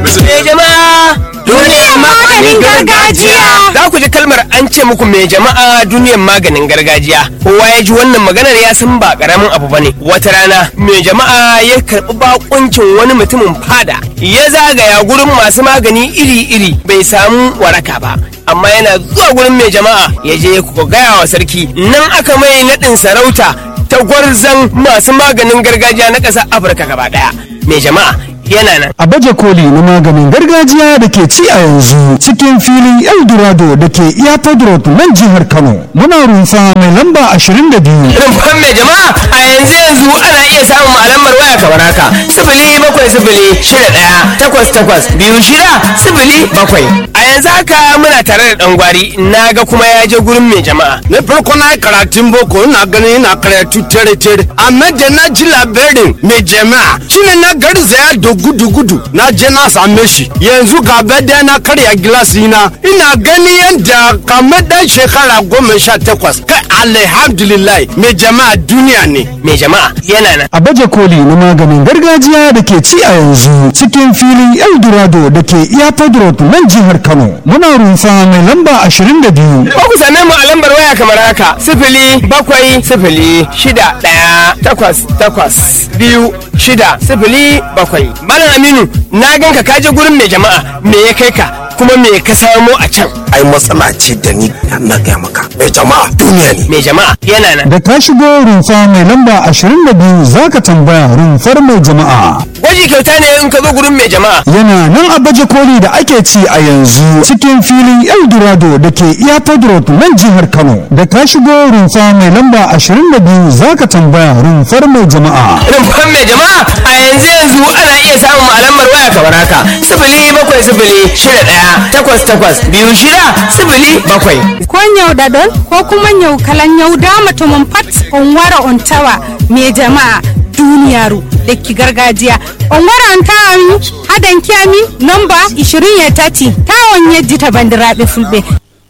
Me jama'a duniyar maganin gargajiya. Za ku ji kalmar an ce muku me jama'a duniyar maganin gargajiya. Kowa ya ji wannan maganar ya san ba karamin abu bane. Wata rana me jama'a ya karɓi bakuncin wani mutumin fada. Ya zagaya gurin masu magani iri-iri bai samu waraka ba. Amma yana zuwa gurin mai jama'a ya je ku gaya wa sarki nan aka mai naɗin sarauta ta gwarzan masu maganin gargajiya na ƙasar Afirka gaba ɗaya. Mai jama'a yana nan. a baje koli na maganin gargajiya da ke ci a yanzu cikin filin eldorado da ke airport road nan jihar kano muna rumfa mai lamba 22 rumfan mai jama'a a yanzu yanzu ana iya samun alamar waya kamar haka sifili bakwai sifili shida ɗaya takwas takwas biyu shida sifili bakwai a yanzu haka muna tare da ɗan gwari na ga kuma ya je gurin mai jama'a na farko na yi karatun boko ina ganin ina karatu tere tere amma da na ji labarin mai jama'a shine na garzaya da gudu gudu na je na same shi yanzu gaba da na karya gilasi na ina gani yadda kamar dan shekara goma sha takwas kai alhamdulillah mai jama'a duniya ne mai jama'a yana nan a baje koli na maganin gargajiya da ke ci a yanzu cikin filin eldorado da ke airport road nan jihar kano muna rumfa mai lamba 22 ko ku same mu a lambar waya kamar haka sifili bakwai sifili shida ɗaya takwas takwas biyu shida sifili bakwai malam aminu na ganka ka je gurin mai jama'a me ya kai ka kuma me ka samo a can ai matsala ce da ni na gaya maka mai jama'a duniya ne mai jama'a yana nan da ka shigo rumfa mai lamba 22 zaka tambaya rumfar mai jama'a gwaji kyauta ne in ka zo gurin mai jama'a yana nan a baje koli da ake ci a yanzu cikin filin eldorado da ke airport road nan jihar kano da ka shigo rumfa mai lamba 22 zaka tambaya rumfar mai jama'a rumfan mai jama'a a yanzu yanzu ana iya samun alamar waya kamar haka sifili bakwai sifili shida ɗaya takwas takwas biyu shida sifili bakwai ko nyau dadol ko kuma nyau kalan nyau da mutumin pat on wara on tawa me jama'a duniyaru da ki gargajiya on wara on tawa mi hadan kiyami nomba 20 ya tati tawon yajji ta bandiraɓe fulɓe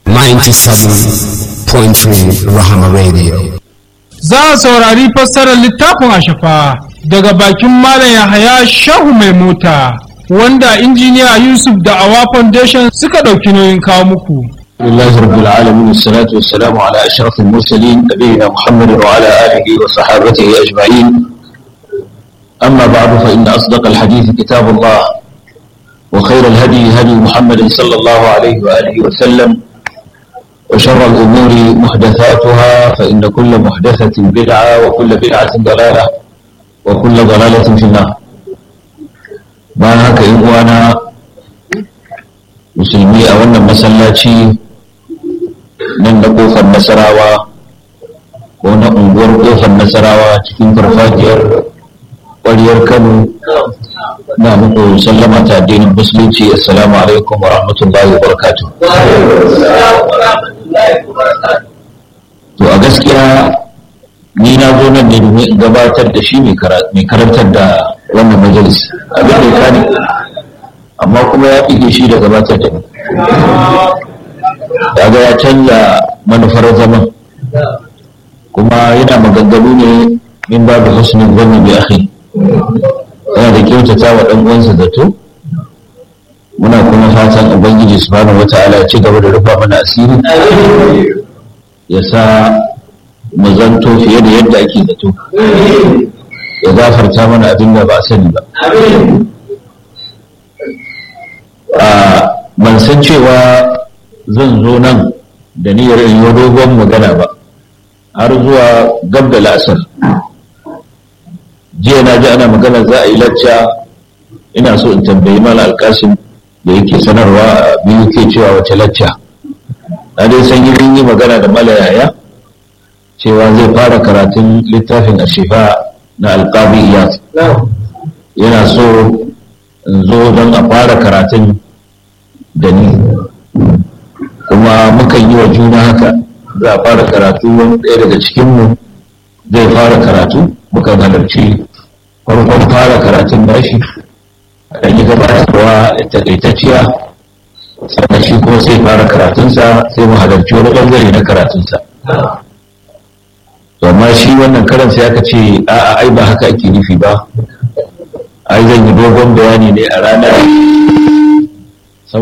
97.3 Rahama Radio. za a saurari fassarar littafin ashafa daga bakin malam yahaya shahu mai mota wanda injiniya yusuf da awa foundation suka ɗauki nauyin kawo muku لله رب العالمين والصلاة والسلام على أشرف المرسلين نبينا محمد وعلى آله وصحابته أجمعين أما بعد فإن أصدق الحديث كتاب الله وخير الهدي هدي محمد صلى الله عليه وآله وسلم وشر الأمور محدثاتها فإن كل محدثة بدعة وكل بدعة ضلالة وكل ضلالة في النار ما هكا إخوانا musulmi a wannan masallaci nan da kofar nasarawa ko na unguwar kofar nasarawa cikin farfajiyar ƙwariyar kano na muku sallama ta addinin musulunci assalamu alaikum wa rahmatullahi wa barakatuh to a gaskiya ni na zo nan ne domin in gabatar da shi mai karantar da wannan majalis abin da ya kani amma kuma ya ƙige shi da gabatar da ni daga ya canza manufar zaman kuma yana maganganu ne min babu husnin zanni bi akhi yana da kyautata wa dan uwansa zato muna kuma fatan ubangiji subhanahu wataala ya ci gaba da rufa mana asiri ya sa mu zanto fiye da yadda ake zato ya gafarta mana abin da ba a sani ba ban san cewa zan zo nan da niyyar in yi dogon magana ba har zuwa gab da la'asar jiya na ji ana magana za a yi lacca ina so in tambayi mala alkasim da yake sanarwa a biyu ke cewa wace lacca na dai san yi yi magana da mala yaya cewa zai fara karatun littafin ashifa na alkabi iyas yana so in zo don a fara karatun da ni kuma mukan yi wa juna haka za a fara karatu wani ɗaya daga cikinmu zai fara karatu mukan halarci farkon fara karatun nashi a ɗan yi gabatarwa takaitacciya sannan shi kuma sai fara karatunsa sai mu halarci wani ɓangare na karatunsa amma shi wannan karan sai aka ce a'a ai ba haka ake nufi ba ai zan yi dogon bayani ne a ranar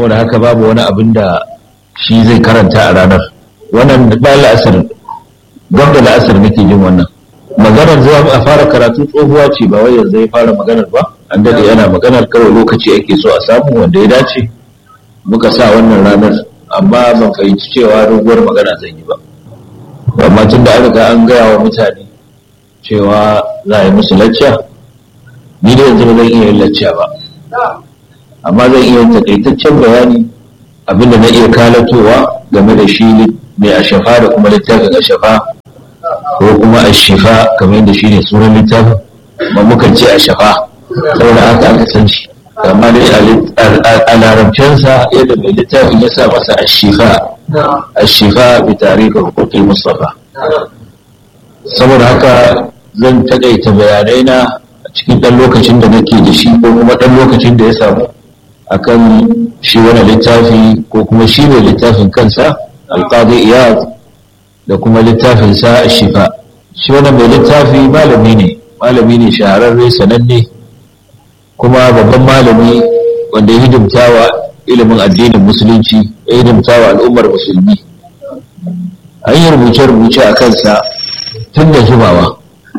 saboda haka babu wani abin da shi zai karanta a ranar wannan ba la'asar gab da la'asar nake jin wannan maganar zuwa a fara karatu tsohuwa ce ba wai yanzu ya fara maganar ba an dade yana maganar kawai lokaci ake so a samu wanda ya dace muka sa wannan ranar amma ban fahimci cewa doguwar magana zan yi ba amma tun da an riga an gaya wa mutane cewa za a yi musu lacca ni da yanzu ba zan iya yin lacca ba amma zan iya yin takaitaccen bayani abinda na iya kalatowa game da shi mai ashafa da kuma littafin ashafa ko kuma ashifa kamar yadda shi ne sunan littafin ma mukan ce ashafa saboda haka aka san shi amma dai a larabcinsa yadda mai littafin ya sa masa ashifa ashifa bi tarihin hukukin mustafa saboda haka zan takaita bayanai na a cikin ɗan lokacin da nake da shi ko kuma ɗan lokacin da ya samu akan shi wani littafi ko kuma shi mai littafin kansa alƙadi iyad da kuma littafin sa shifa shi wani mai littafi malami ne malami ne shahararre sananne kuma babban malami wanda ya hidimta wa ilimin addinin musulunci ya hidimta wa al'ummar musulmi an yi rubuce-rubuce a kansa tun da jimawa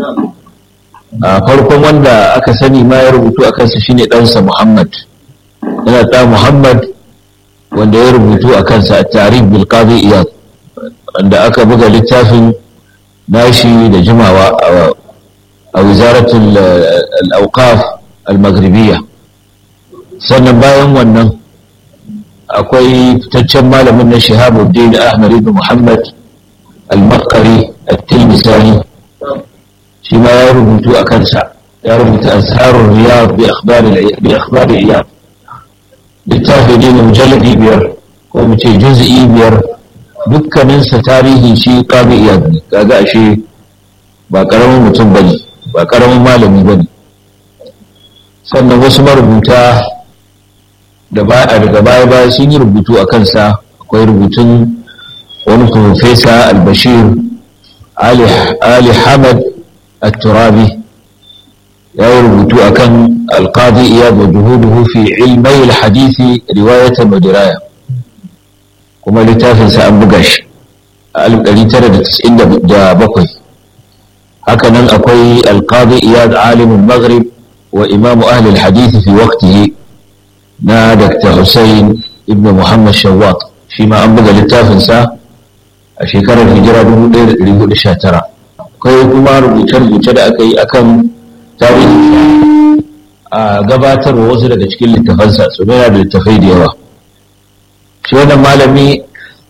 a farkon wanda aka sani ma ya rubutu a kansa shine ɗansa muhammad yana ta muhammad wanda ya rubutu a kansa a tarih bilkazi iyad wanda aka buga littafin nashi da jimawa a wizaratul al-awqaf al-maghribiyya sannan bayan wannan akwai fitaccen malamin na shahabuddin ahmad ibn muhammad al-makari at-tilmisani shi ma ya rubutu a kansa ya rubuta asharul riyad bi akhbar bi akhbar iyad littafi ne na mujalladi biyar ko mu ce juz'i biyar dukkaninsa tarihin shi qadi iyad ne kaga ashe ba karamin mutum bane ba karamin malami bane sannan wasu marubuta da ba a daga baya baya sun yi rubutu a kansa akwai rubutun wani profesa albashir ali hamad الترابي يا ربطو أكن القاضي إياد وجهوده في علمي الحديث رواية ودراية كما لتافن سأنبقش ألف أليتر تسعين دا بقي هكذا أقوي القاضي إياد عالم المغرب وإمام أهل الحديث في وقته نا دكتور حسين ابن محمد شواط فيما أنبقى لتافن سا أشيكار الهجرة بمدير ريقول الشاترة akwai kuma rubuce-rubuce da aka yi akan tarihi a gabatarwa wasu daga cikin littafansa su yana da littafai da yawa shi wannan malami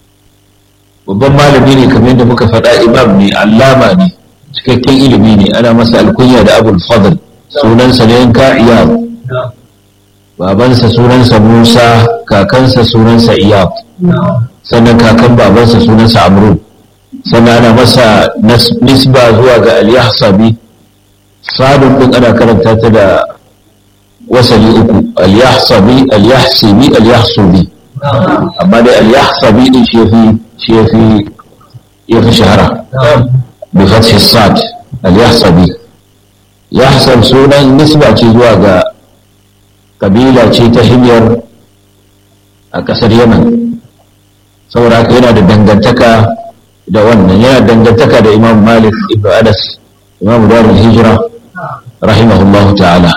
babban malami ne kamar yadda muka faɗa imam ne allama ne cikakken ilimi ne ana masa alkunya da abul fadl sunansa ne yanka iyab babansa sunansa musa kakansa sunansa iyab sannan kakan babansa sunansa amrun sannan ana masa nisba zuwa ga al-yahsabi sadun din ana karanta ta da wasali uku al-yahsabi al-yahsibi al-yahsubi amma dai al-yahsabi din shi yafi shi yafi yafi shahara bi fathi sad al-yahsabi yahsab sunan nisba ce zuwa ga kabila ce ta himyar a kasar yaman saboda haka yana da dangantaka da wannan yana dangantaka da imam malik ibn anas imam darul hijira rahimahullahu ta'ala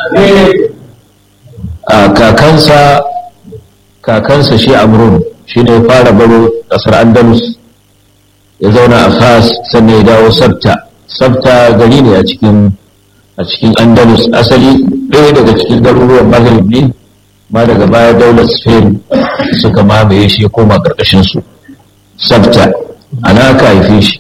a kakansa kakansa shi amrun shi ne fara baro kasar andalus ya zauna a fas sannan ya dawo sabta sabta gari ne a cikin a cikin andalus asali ɗaya daga cikin garuruwan maghrib ne ma daga baya daular spain suka mamaye shi koma ƙarƙashin su sabta ana aka haife shi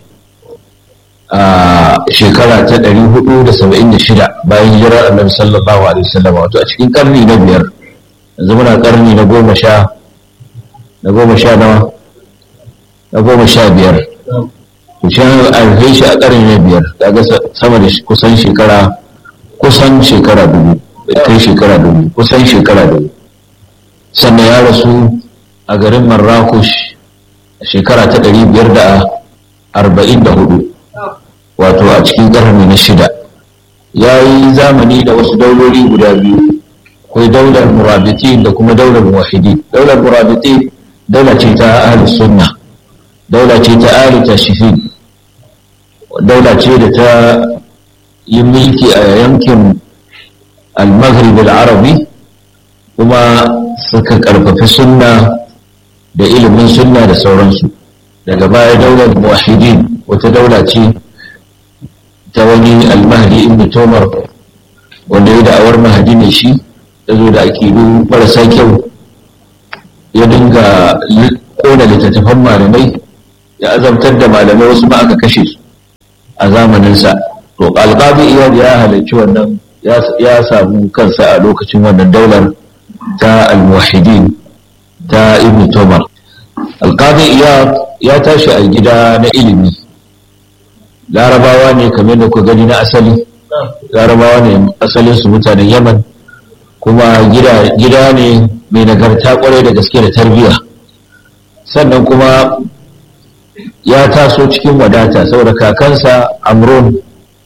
a shekara ta 476 bayan hijirar annabi sallallahu alaihi wasallam wato a cikin karni na biyar yanzu muna karni na goma sha na goma sha nawa na goma sha biyar to shi an haife shi a karni na biyar kaga sama da kusan shekara kusan shekara dubu kai shekara dubu kusan shekara dubu sannan ya rasu a garin marrakush a shekara ta ɗari biyar da arba'in da hudu wato a cikin ƙarni na shida ya yi zamani da wasu dauloli guda biyu akwai daular murabiti da kuma daular muwahidi daular murabiti daula ce ta ahli sunna daula ce ta ahli tashifin daula ce da ta yi mulki a yankin al-maghrib al-arabi kuma suka karfafi sunna da ilimin sunna da sauransu daga baya daular muwahidin wata daula ce ta wani al-mahdi ibn tomar wanda ya da'awar mahadi ne shi ya zo da akidu marasa kyau ya dinga kona littattafan malamai ya azabtar da malamai wasu ma aka kashe su a zamaninsa to alƙadi iyad ya halarci wannan ya samu kansa a lokacin wannan daular ta almuwahidin ta ibn tomar alƙadi iyad ya tashi a gida na ilimi larabawa ne kamar da ku gani na asali larabawa ne asalinsu mutanen yaman kuma gida ne mai nagarta kwarai da gaske da tarbiyya sannan kuma ya taso cikin wadata saboda kakansa amron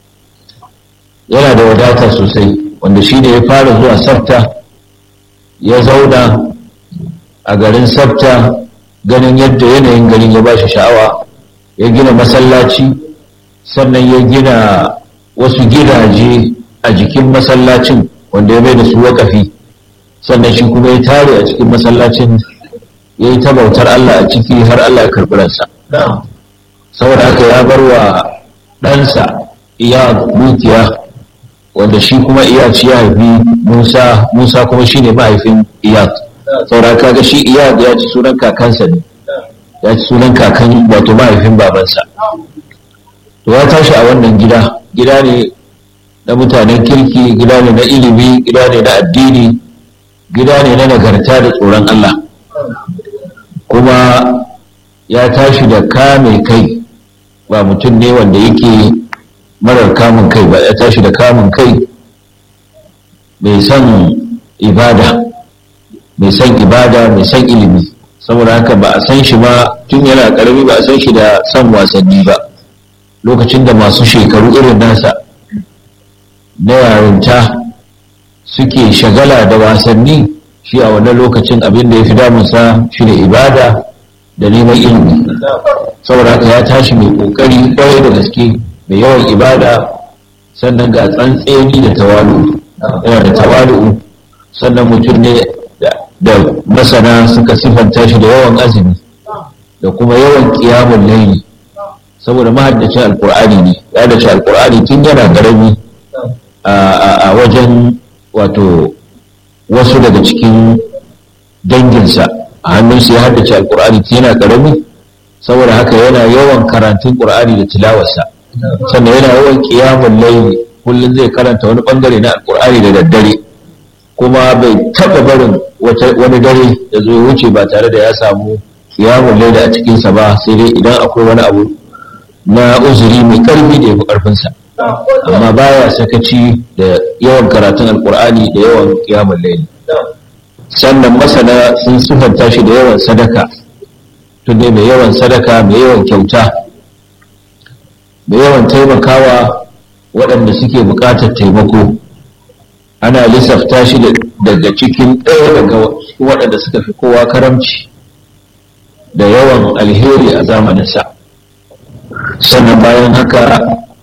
yana da wadata sosai wanda shi ne ya fara zuwa sabta ya zauna a garin sabta ganin yadda yanayin garin ya ba shi sha'awa ya gina masallaci sannan ya gina wasu gidaje a jikin masallacin wanda ya mai da su wakafi sannan shi kuma ya tare a cikin masallacin ya yi ta bautar Allah a ciki har Allah ya karɓi ransa saboda haka ya bar wa ɗansa iya dukiya wanda shi kuma iya ci ya haifi musa musa kuma shi ne mahaifin iyad saboda haka ga shi iyad ya ci sunan kakansa ne ya ci sunan kakan wato mahaifin babansa to ya tashi a wannan gida gida ne na mutanen kirki gida ne na ilimi gida ne na addini gida ne na nagarta da tsoron Allah kuma ya tashi da kame kai ba mutum ne wanda yake marar kamun kai ba ya tashi da kamun kai mai son ibada mai son ibada mai son ilimi saboda haka ba a san shi ba tun yana karami ba a san shi da son wasanni ba lokacin da masu shekaru irin nasa na yarinta suke shagala da wasanni shi a wannan lokacin abin da ya fi damunsa shi ne ibada da neman ilimi saboda haka ya tashi mai kokari kwarai da gaske mai yawan ibada sannan ga tsantseni da tawalu yana da tawalu sannan mutum ne da masana suka sifanta shi da yawan azumi da kuma yawan kiyamun laili saboda mahaddacin alkur'ani ne ya dace alkur'ani tun yana garami a wajen wato wasu daga cikin danginsa a hannunsa ya haddace alkur'ani tun yana karami saboda haka yana yawan karantun qur'ani da tilawarsa sannan yana yawan kiyamun laili kullum zai karanta wani bangare na alkur'ani da daddare kuma bai taba barin wani dare da zo wuce ba tare da ya samu kiyamun laili a cikinsa ba sai dai idan akwai wani abu na uzuri mai karfi da ya fi karfinsa amma baya sakaci da yawan karatun alkur'ani da yawan kiyamun laili sannan masana sun sifanta shi da yawan sadaka tun mai yawan sadaka mai yawan kyauta mai yawan taimakawa waɗanda suke buƙatar taimako ana lissafta shi daga cikin ɗaya daga waɗanda suka fi kowa karamci da yawan alheri a zamaninsa sannan bayan haka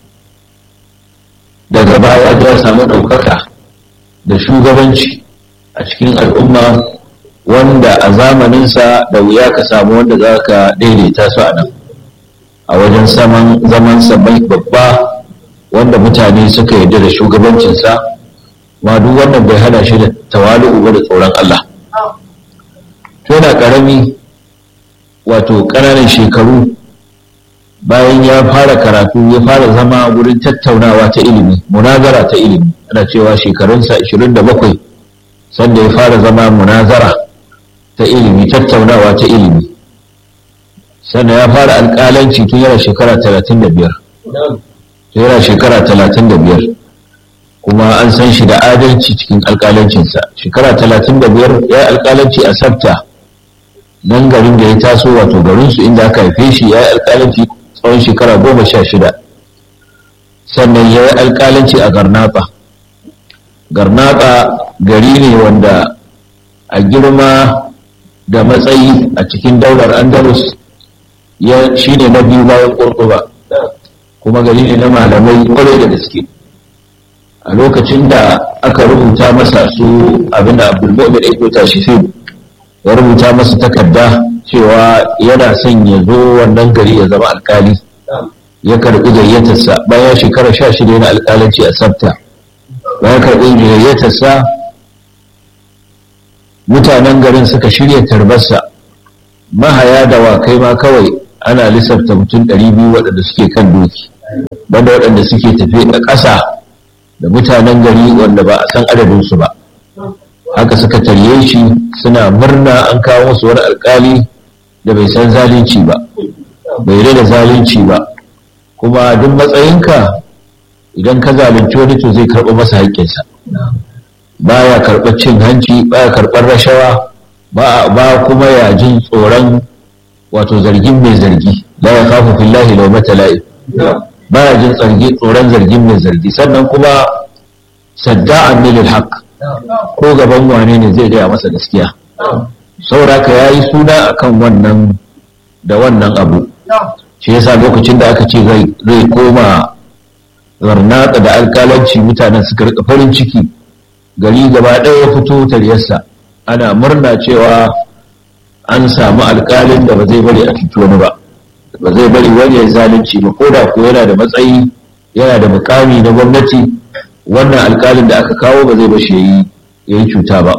daga baya ya samu ɗaukaka da shugabanci a cikin al'umma wanda a zamaninsa da wuya ka samu wanda za ka daidaita su a nan a wajen zaman sabai babba wanda mutane suka yarda da shugabancinsa ma duk wannan bai hana shi da tawali'u ba da tsoron Allah to yana karami wato ƙananan shekaru bayan ya fara karatu ya fara zama wurin tattaunawa ta ilimi munazara ta ilimi ana cewa shekarunsa 27 sanda ya fara zama munazara ta ilimi tattaunawa ta ilimi sannan ya fara alƙalanci tun yana shekara 35 yana shekara 35 kuma an san shi da adalci cikin alƙalancinsa shekara 35 ya yi alƙalanci a sabta nan garin da ya taso wato garinsu inda aka haife shi ya yi alƙalanci tsawon shekara goma sha shida sannan ya yi alƙalanci a garnaba garnaba gari ne wanda a girma da matsayi a cikin daular andalus ya shi ne na biyu bayan ƙurƙuba kuma gari ne na malamai kwarai da gaske a lokacin da aka rubuta masa su abinda abdulmu'min ibn tashifin ya rubuta masa takarda cewa yana son ya zo wannan gari ya zama alkali ya karɓi gayyatarsa bayan shekara sha shida yana alkalanci a sabta bayan karɓi gayyatarsa mutanen garin suka shirya tarbarsa mahaya da wakai ma kawai ana lissafta mutum ɗari biyu waɗanda suke kan doki banda waɗanda suke tafe a ƙasa da mutanen gari wanda ba a san adadinsu ba haka suka tarye shi suna murna an kawo musu wani alkali da bai san zalunci ba bai da zalunci ba kuma duk matsayinka idan ka zalunci wani to zai karɓi masa haƙƙinsa baya karɓar cin hanci baya karɓar rashawa ba kuma ya jin tsoron wato zargin mai zargi la ya kafu fillahi law matala'i baya jin tsargi tsoron zargin mai zargi sannan kuma sadda'an lil haqq ko gaban wane ne zai gaya masa gaskiya saboda ka yayi suna akan wannan da wannan abu shi yasa lokacin da aka ce zai koma zarnaka da alkalanci mutanen suka rika farin ciki gari gaba ɗaya ya fito taryarsa ana murna cewa an samu alkalin da ba zai bari a cuci wani ba ba zai bari wani ya zalunci ba ko da ko yana da matsayi yana da mukami na gwamnati wannan alkalin da aka kawo ba zai bashi ya yi cuta ba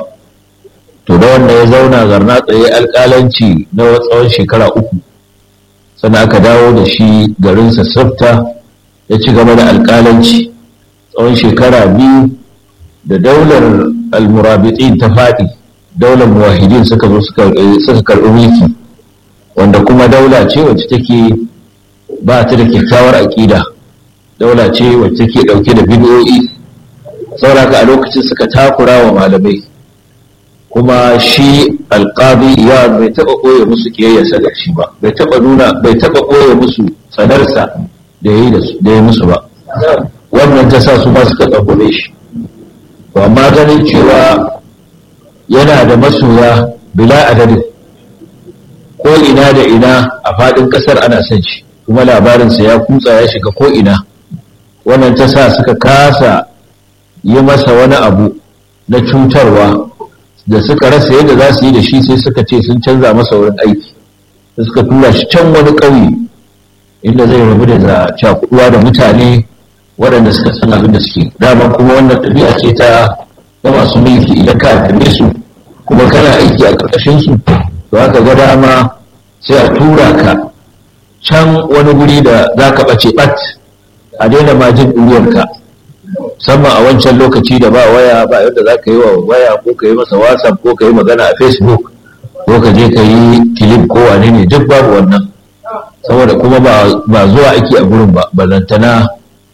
to da wanda ya zauna zarna tsaye alkalanci na tsawon shekara uku sannan aka dawo da shi garinsa safta ya ci gaba da alkalanci tsawon shekara biyu da daular almurabitin ta faɗi daular muwahidin suka zo suka karɓi mulki wanda kuma daula ce wacce take ba ta da kyakkyawar aƙida daula ce wacce take ɗauke da bid'o'i sauraka a lokacin suka takura wa malamai kuma shi alƙadi ya bai taɓa ɓoye musu ƙiyayyarsa da shi ba bai taɓa nuna bai taɓa ɓoye musu tsanarsa da ya yi da ya musu ba wannan ta sa su ma suka tsakure shi to amma ganin cewa yana da masoya bila adadin ko ina da ina a faɗin ƙasar ana son shi kuma labarinsa ya kutsa ya shiga ko ina wannan ta sa suka kasa yi masa wani abu na cutarwa da suka rasa yadda za su yi da shi sai suka ce sun canza masa wurin aiki da suka tura shi can wani ƙauye inda zai rabu da cakuduwa da mutane waɗanda suka san abin da suke daman kuma wannan ɗabi'a ce ta ta masu mulki idan ka kalle su kuma kana aiki a ƙarƙashin su to haka ga dama sai a tura ka can wani guri da za ka ɓace ɓat a daina ma jin ɗuriyarka musamman a wancan lokaci da ba waya ba yadda za ka yi wa waya ko ka yi masa whatsapp ko ka yi magana a facebook ko ka je ka yi kilif ko wane ne duk babu wannan saboda kuma ba zuwa ake a gurin ba ballantana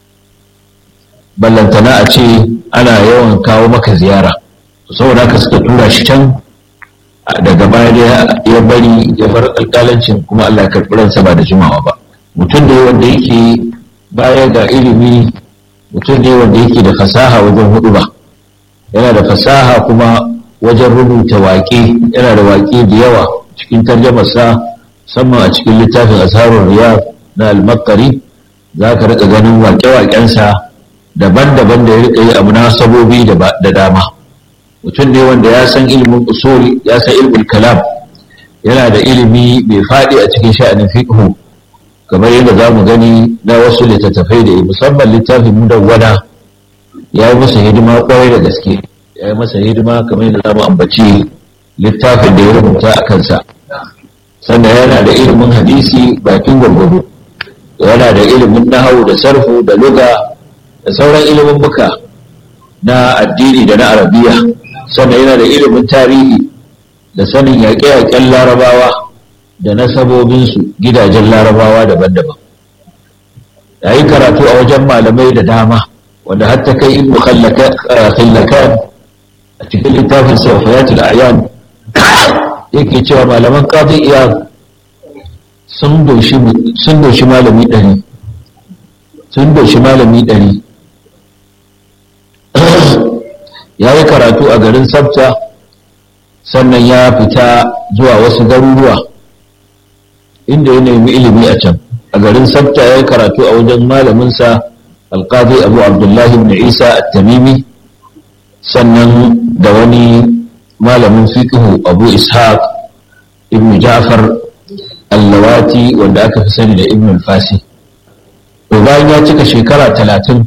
ballantana a ce ana yawan kawo maka ziyara saboda haka suka tura shi can daga baya da ya bari ya bar alƙalancin kuma Allah ya karɓi ransa ba da jimawa ba mutum da wanda yake baya ga ilimi mutum ne wanda yake da fasaha wajen hudu ba yana da fasaha kuma wajen rubuta waƙe yana da waƙe da yawa cikin tarjamarsa musamman a cikin littafin asharun riyad na al-makari za ka rika ganin waƙe-waƙensa daban-daban da ya rika yi a munasabobi da dama mutum ne wanda ya san ilimin usul ya san ilimin kalam yana da ilimi mai faɗi a cikin sha'anin fiqhu kamar yadda za mu gani na wasu littattafai da musamman littafin mudawwana ya yi masa hidima kwarai da gaske ya yi masa hidima kamar yadda za mu ambaci littafin da ya rubuta a kansa sannan yana da ilimin hadisi bakin gwargwado yana da ilimin nahawu da sarfu da luga da sauran ilimin buka na addini da na arabiya sannan yana da ilimin tarihi da sanin yaƙe-yaƙen larabawa da nasabobinsu gidajen larabawa daban-daban ya yi karatu a wajen malamai da dama wanda har ta kai ibnu khallakan a cikin littafin safayatul ayan yake cewa malaman qadi iyad sun doshi sun doshi malami ɗari sun doshi malami ɗari ya yi karatu a garin sabta sannan ya fita zuwa wasu garuruwa inda ya nemi ilimi a can a garin sabta ya yi karatu a wajen malaminsa alkazi abu abdullahi ibn isa at-tamimi sannan da wani malamin fiqhu abu ishaq ibn ja'far allawati wanda aka fi sani da ibn al-fasi to bayan ya cika shekara talatin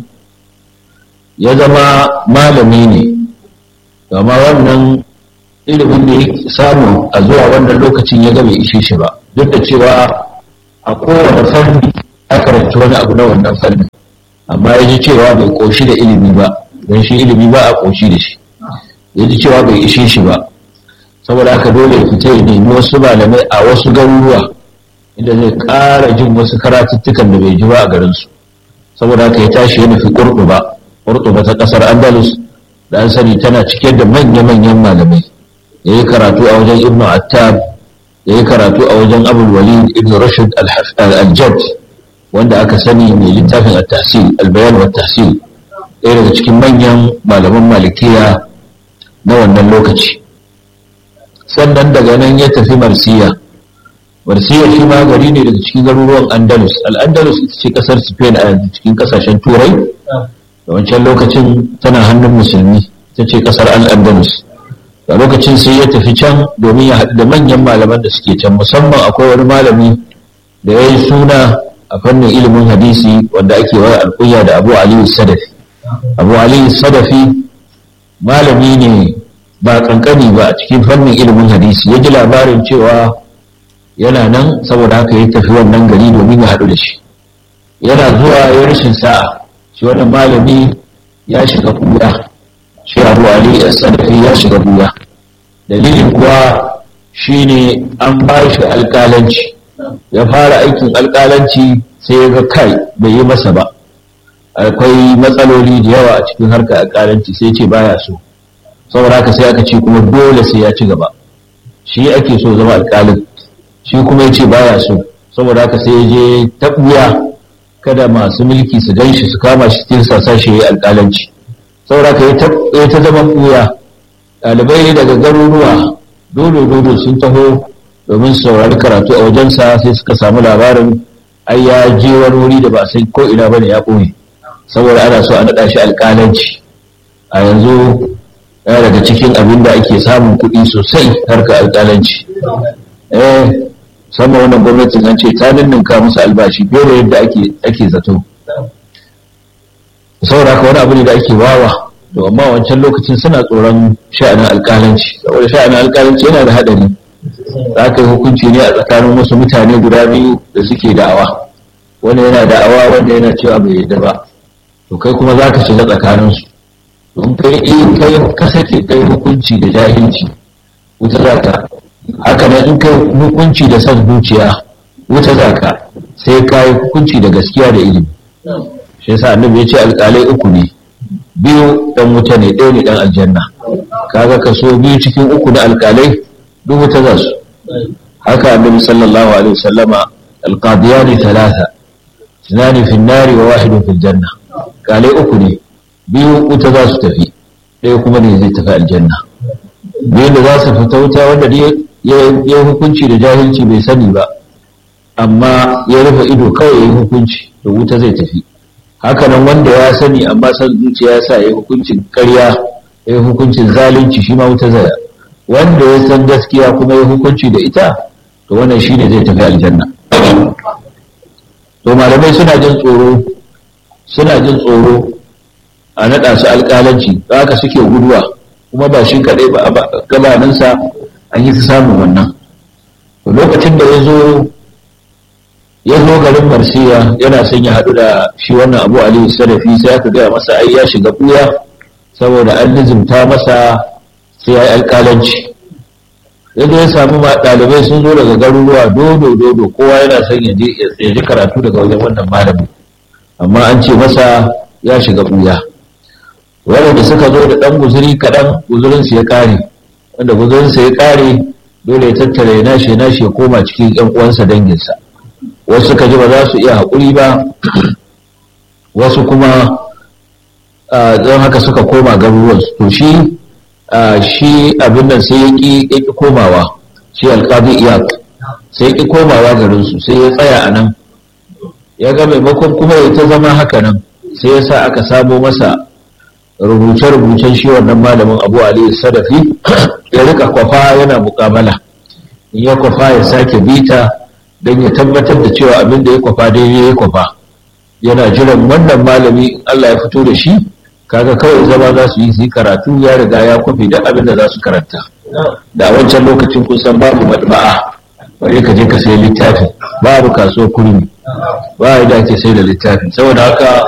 ya zama malami ne amma wannan ilimin da ya samu a zuwa wannan lokacin ya bai ishe shi ba duk da cewa a kowane fanni a karanci wani abu na wannan fannin amma ya ji cewa bai koshi da ilimi ba don shi ilimi ba a koshi da shi ya ji cewa bai ishe shi ba saboda haka dole ya fita ya nemi wasu malamai a wasu garuruwa inda zai ƙara jin wasu karatuttukan da bai ji ba a garinsu saboda haka ya tashi ya nufi ƙurɗuba ƙurɗuba ta ƙasar andalus da an sani tana cike da manya-manyan malamai ya yi karatu a wajen ibn attab ya yi karatu a wajen abul walid ibn rashid al-jad wanda aka sani mai littafin at-tahsil al-bayan wa tahsil ɗaya daga cikin manyan malaman malikiya na wannan lokaci sannan daga nan ya tafi marsiya marsiya shi ma gari ne daga cikin garuruwan andalus al-andalus ita ce kasar spain a yanzu cikin kasashen turai da wancan lokacin tana hannun musulmi ta ce kasar al-andalus a lokacin sai ya tafi can domin ya haɗu da manyan malaman da suke can musamman akwai wani malami da ya yi suna a fannin ilimin hadisi wanda ake wa alkunya da abu aliyu sadafi abu aliyu sadafi malami ne ba kankani ba a cikin fannin ilimin hadisi ya ji labarin cewa yana nan saboda haka ya tafi wannan gari domin ya haɗu da shi yana zuwa ya rashin sa'a shi wannan malami ya shiga kuya shi abu ali sadafi ya shiga kuya dalilin kuwa shine an ba shi alƙalanci ya fara aikin alƙalanci sai ya ga kai bai yi masa ba akwai matsaloli da yawa a cikin harkar alƙalanci sai ce baya so saboda haka sai aka ce kuma dole sai ya ci gaba shi ake so zama alƙalin shi kuma ya ce baya so saboda haka sai ya je taɓuya kada masu mulki su gan shi su kama shi cikin sasa shi ya yi alƙalanci saboda haka ya ta zama ɓuya ɗalibai daga garuruwa dole dole sun taho domin saurari karatu a wajensa sai suka samu labarin ai ya je wani wuri da ba sai ko ina bane ya ɓoye saboda ana so a naɗa shi alƙalanci a yanzu yana daga cikin abin da ake samun kuɗi sosai harkar alƙalanci eh sama wannan gwamnatin an ce ta ninninka musu albashi fiye da yadda ake zato saboda haka wani abu ne da ake wawa to amma wancan lokacin suna tsoron sha'anin alƙalanci saboda sha'anin alƙalanci yana da haɗari za ka yi hukunci ne a tsakanin wasu mutane guda biyu da suke da'awa wanda yana da'awa wanda yana cewa bai yadda ba to kai kuma za ka shiga tsakaninsu don kai in kai ka sake kai hukunci da jahilci wuta za ka haka nan in kai hukunci da son zuciya wuta za ka sai ka yi hukunci da gaskiya da ilimi shi yasa annabi ya ce alƙalai uku ne biyu dan wuta ne ɗaya ne dan aljanna kaga kaso biyu cikin uku na alƙalai duk wuta za su haka annabi sallallahu alaihi wasallama alqadiyani thalatha tunani fi nari wa wahidun fil janna kalai uku ne biyu wuta za su tafi ɗaya kuma ne zai tafi aljanna biyu da za su fita wuta wanda ya hukunci da jahilci bai sani ba amma ya rufe ido kawai ya yi hukunci da wuta zai tafi hakanan wanda ya sani amma san zuciya ya sa ya yi hukuncin karya ya yi hukuncin zalunci shi ma wuta zai wanda ya san gaskiya kuma ya hukunci da ita to wannan shine zai tafi aljanna to malamai suna jin tsoro suna jin tsoro a naɗa su alƙalanci haka suke guduwa kuma ba shi kaɗai ba a gabaninsa an yi su samun wannan to lokacin da ya zo ya zo garin marsiya yana son ya haɗu da shi wannan abu aliyu sarafi sai aka gaya masa ai ya shiga ɓuya saboda an nizimta masa sai ya yi alƙalanci yadda ya samu ɗalibai sun zo daga garuruwa dodo dodo kowa yana son ya ji karatu daga wajen wannan malamin amma an ce masa ya shiga ɓuya waɗanda suka zo da ɗan guzuri kaɗan guzurinsu ya ƙare wanda guzurinsa ya ƙare dole ya tattara ya nashi ya nashi ya koma cikin ƴan uwansa danginsa wasu suka ji ba za su iya haƙuri ba wasu kuma don haka suka koma garuruwansu to shi shi abin nan sai ya ƙi komawa shi alƙadi iyak sai ya ƙi komawa garinsu sai ya tsaya a nan ya ga maimakon kuma ya ta zama haka nan sai ya sa aka samo masa rubuce-rubucen shi wannan malamin abu aliyu sadafi ya rika kwafa yana mukamala in ya kwafa ya sake bita don ya tabbatar da cewa abin da ya kwafa daidai ya kwafa yana jiran wannan malami in Allah ya fito da shi kaga kawai zama za su yi su yi karatu ya riga ya kwafe duk abin da za su karanta da wancan lokacin kusan babu madba'a bari ka je ka sai littafi babu kasuwar kurmi ba da ake sai da littafi saboda haka